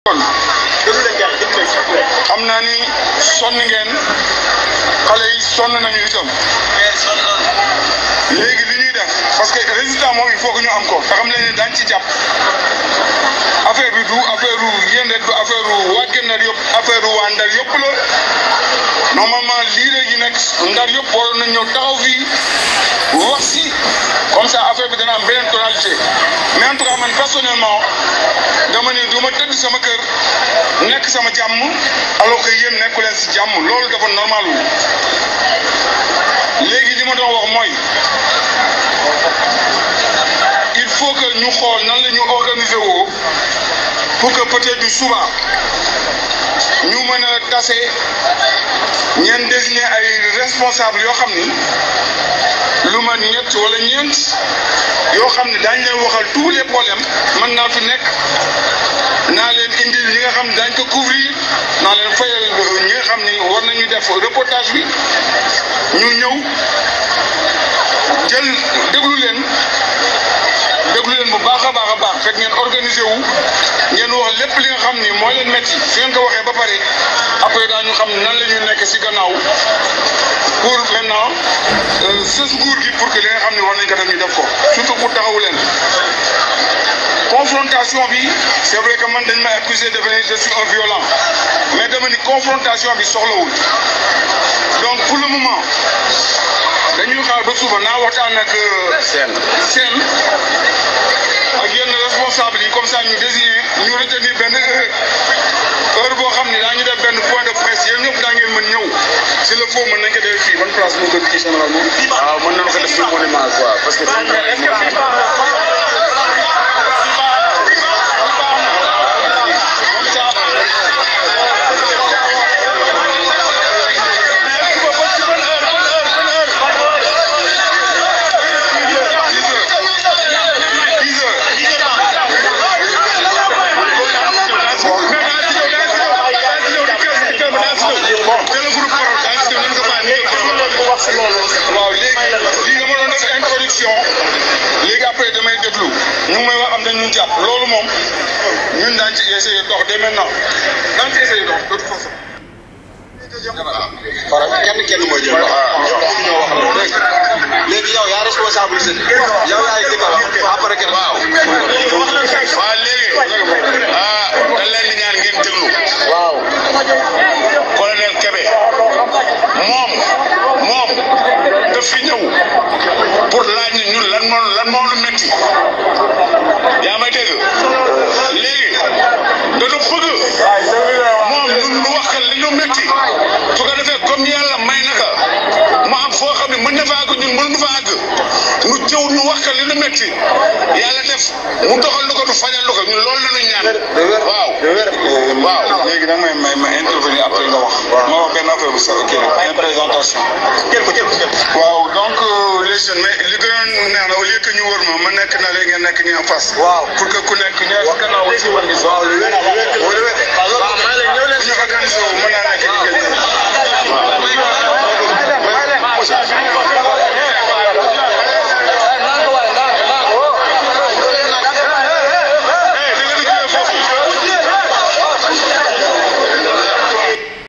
xam naa ni sonn ngeen xale yi sonn nañu itam léegi li ñuy def parce que résultat moom il faut que ñu am ko te xam leen ne daañu ci jàpp affaire bi du affaire u yéen rek du affaire u waa Guet Ndar yëpp affaire u waa Ndar yëpp la normalement lii léegi nag Ndar yëpp waroon nañ ñëw taxaw fii wax si comme ça affaire bi dana am beneen tonalité mais en tout cas man personnellement dama ne du ma tëdd sama kër nekk sama jàmm alors que yéen nekku leen si jàmm loolu dafa normal wu léegi li ma doon wax mooy il faut que ñu xool nan la ñu organiser woo pour que peut-être du suba ñu mën a tase ñeen désigner ay responsable yoo xam ni lu ma ñett wala ñeent yoo xam ne daañu leen waxal tous les problèmes mën naa fi nekk naa leen indil ñi nga xam ne daañu ko couvrir naa leen fayal ñi nga xam ni war nañu def reportage bi ñu ñëw jël déglu leen déglu leen bu baax a baax a baax fekk ngeen organisé wu ngeen wax lépp li nga xam ni moo leen métti su ngeen ko waxee ba pare après daañu xam nan la ñuy nekk si gannaaw pour maintenant sës nguur gi pour que li nga xam ne war nañ ko def ñu def ko surtout pour taxawu leen confrontation bi c'est vrai que man dañ may accusé de venir je suis un violent mais dama ni confrontation bi soxlawul donc pour le moment dañuy xaar ba suba naa waxtaan ak seen seen ak yenn responsable yi comme ça ñu désigné ñu retenir benn heure heure boo xam ne daañu def benn point de presse yéen ñëpp daa ngeen mën ñëw si le faut mën nañ ko def fii ban place moo gën kii général moom. waaw mën nañu ko def si monument quoi parce que. waaw léegi lii dama doon def introduction léegi après damay déglu ñu ngi may wax am na ñu jàpp loolu moom ñun daañu ci essayer dox dès maintenant daañu ci essayer dox de toute façon. voilà kenn kenn mooy jël wax ñoo wax loolu dégg léegi yow yaa responsabilité yow yaay dëkk wax après kenn waaw waaw léegi ah dañ leen di ñaan ngeen déglu waaw colonel Kébé moom moom daf fi ñëw pour laaj ni ñun lan moo lan moo lu métti yaa may dégg léegi dañu bëgg moom ñun lu wax li ñu métti su ko defee comme yàlla may naka mu am foo xam ne mën na fa àgg ñun mënuñu fa àgg nu jëw nu wax li ñu métti yàlla def mu doxal lu ko du fajal lu ko ñun loolu la ñu ñaan waaw waaw léegi nag may may ma intervenir après nga wax ma wax benn affaire bu sa kii une présentation waaw donc les jeunes mais li gën a neex na au lieu que ñu wër ma ma nekk na léegi ngeen nekk nii en face waaw pour que ku nekk ñaar si gannaaw aussi war gis waaw lu wér lu wér bu ñu organisé wu mën naa nekk diggante